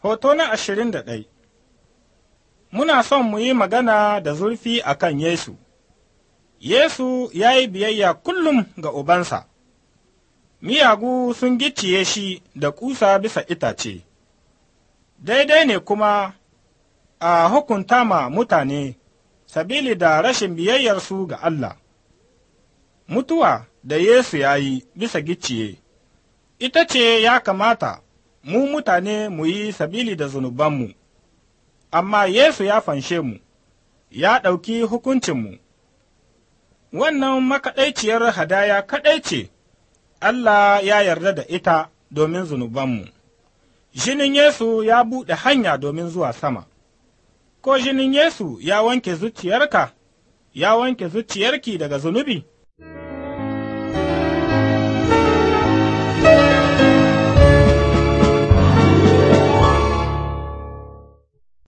Hoto na ashirin da ɗai Muna son mu yi magana da zurfi a kan Yesu. Yesu ya yi biyayya kullum ga Ubansa, miyagu sun gicciye shi da kusa bisa itace, daidai ne kuma a hukunta ma mutane sabili da rashin biyayyarsu ga Allah. Mutuwa da Yesu ya yi bisa gicciye, ita ce ya kamata mu mutane mu yi sabili da zunubanmu, amma Yesu ya fanshe mu, ya ɗauki hukuncinmu. Wannan makaɗaiciyar hadaya kaɗai ce Allah ya yarda da ita domin zunubanmu. Jinin Yesu ya buɗe hanya domin zuwa sama, ko jinin Yesu ya wanke zuciyarka, ya wanke zuciyarki daga zunubi?